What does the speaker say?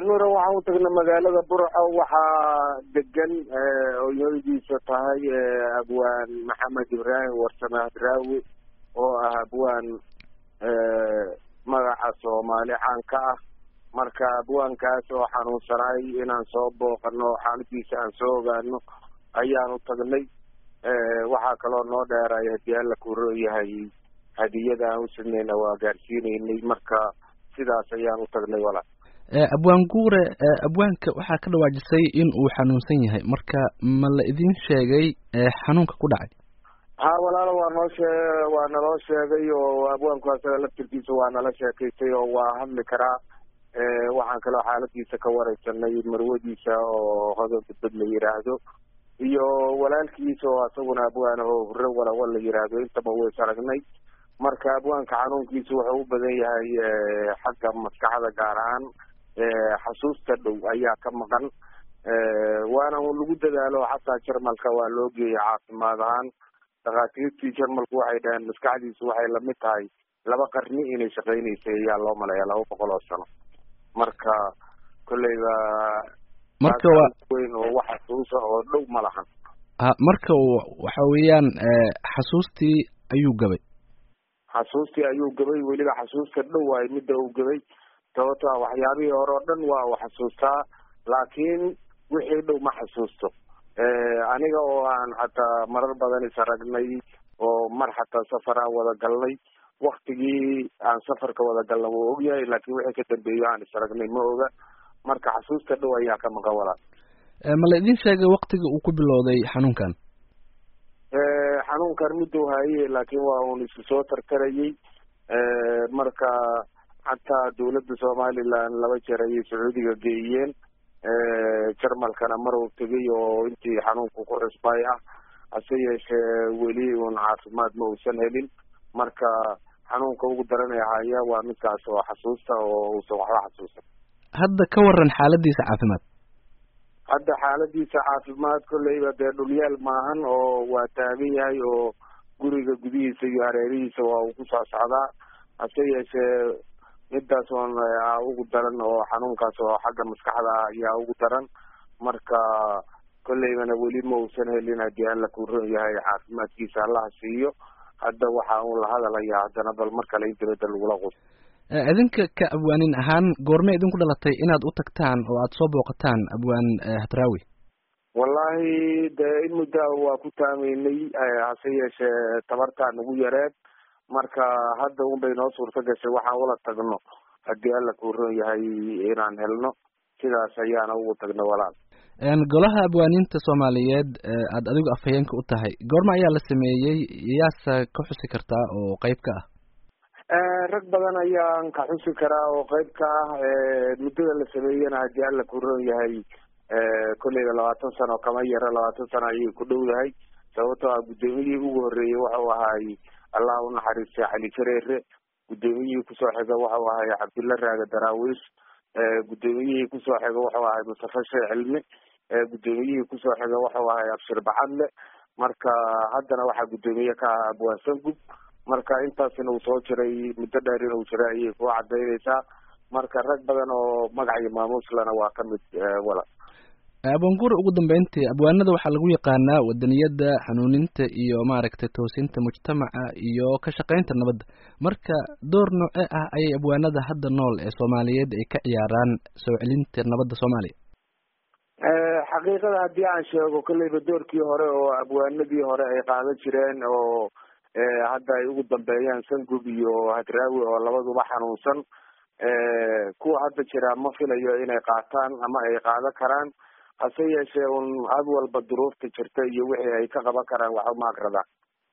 nuura waxaan u tagnay magaalada burco waxaa degan oyadiisa tahay abwaan maxamed ibraahim warsame hadraawi oo ah abwaan magaca soomaali caan ka ah marka abwaankaas oo xanuunsanay inaan soo booqano xaaladiisa aan soo ogaano ayaan u tagnay waxaa kaloo noo dheeray haddii alla kuro yahay hadiyada aan u samayna waa gaarsiinaynay marka sidaas ayaan u tagnay walaal abwaan guure abwaanka waxaa ka dhawaajisay in uu xanuunsan yahay marka ma la idin sheegay xanuunka ku dhacay ha walaalo waa noo shee waa naloo sheegay oo abwaanku asaga laftirkiisa waa nala sheekaystay oo waa hadli karaa waxaan kaloo xaaladiisa ka wareysanay marwadiisa oo hodan badbad la yiraahdo iyo walaalkiisa oo asaguna abwaan oo hurre walawa la yiraahdo intaba ways aragnay marka abwaanka xanuunkiisa wuxuu u badan yahay xagga maskaxda gaar ahaan xasuusta dhow ayaa ka maqan waana lagu dadaalo xataa jarmalka waa loo geeyay caafimaad ahaan dhakhaatiirtii jarmalku waxay dhaheen maskaxdiisu waxay lamid tahay laba qarni inay shaqeynaysay ayaa loo maleeya laba boqol oo sano marka kolleyba marka waa weyn oo wax xasuusa oo dhow ma lahan marka waxa weeyaan xasuustii ayuu gabay xasuustii ayuu gabay weliba xasuusta dhow waay midda uu gabay sababto a waxyaabihii hore oo dhan waa u xasuustaa laakiin wixii dhow ma xasuusto aniga oo aan xataa marar badan is aragnay oo mar xataa safar aan wada galnay waktigii aan safarka wada galna wuu ogyahay laakiin wixii ka dambeeyo aan is aragnay ma oga marka xasuusta dhow ayaa ka maqan walaal ma la idin sheegay waktiga uu ku bilowday xanuunkan xanuunkan muddou haye laakiin waa uun isu soo tartarayay marka xataa dawladda somaliland laba jeer ayay sacuudiga geeyeen jarmalkana mar uu tegay oo intii xanuunku ku cusbay ah hase yeeshee weli uun caafimaad ma uusan helin marka xanuunka ugu daranay haya waa midkaas oo xasuusta oo uusan waxba xasuusan hadda ka waran xaaladiisa caafimaad hadda xaaladiisa caafimaad kolleyba dee dhulyaal maahan oo waa taagan yahay oo guriga gudihiisa iyo hareerihiisa waa uu ku soo socdaa hase yeeshee midaas oon ugu daran oo xanuunkaas oo xagga maskaxda ah ayaa ugu daran marka kolleybana weli ma uusan helin haddii alla ku ron yahay caafimaadkiisa allaha siiyo hadda waxa uun la hadalayaa haddana bal mar kale in dibadda lagula qus idinka ka abwaanin ahaan goormay idinku dhalatay inaad u tagtaan oo aada soo booqataan abwaan hadraawi wallahi dee in muddaa waa ku taamaynay hase yeeshee tabartaa nagu yareed marka hadda un bay noo suurto gashay waxaan ula tagno haddii alla kuu ron yahay inaan helno sidaas ayaana ugu tagno walaal golaha abwaaniinta soomaaliyeed aada adigu afhayeenka u tahay goorma ayaa la sameeyey yaasa ka xusi kartaa oo qeyb ka ah rag badan ayaan ka xusi karaa oo qeyb ka ah muddada la sameeyena haddii alla kuu ron yahay kolleyba labaatan sano kama yaro labaatan sano ayay ku dhow yahay sababtoo ah guddoomiyihii ugu horreeyey waxau ahaay allah u naxariistay cali jareere guddoomiyihii kusoo xiga waxau ahay cabdulla raaga daraawiish guddoomiyihii kusoo xiga waxau ahay mustafa sheekh cilmi guddoomiyihii kusoo xiga waxau ahay abshir bacadle marka haddana waxaa guddoomiye ka ah abwaan sangub marka intaasina uu soo jiray muddo dheer inuu jiray ayay ku cadaynaysaa marka rag badan oo magac iyo maamuuslana waa ka mid wala abwaanguure ugu dambeyntii abwaanada waxaa lagu yaqaanaa wadaniyadda hanuuninta iyo maaragtay toosinta mujtamaca iyo ka shaqaynta nabadda marka door noocee ah ayay abwaanada hadda nool ee soomaaliyeed ay ka ciyaaraan soo celinta nabadda soomaaliya xaqiiqada haddii aan sheego kolleyba doorkii hore oo abwaanadii hore ay qaadan jireen oo hadda ay ugu dambeeyaan sangub iyo hadraawi oo labaduba xanuunsan kuwa hadda jira ma filayo inay qaataan ama ay qaadan karaan hase yeeshee un had walba duruufta jirta iyo wixii ay ka qaban karaan waxba ma aqradaan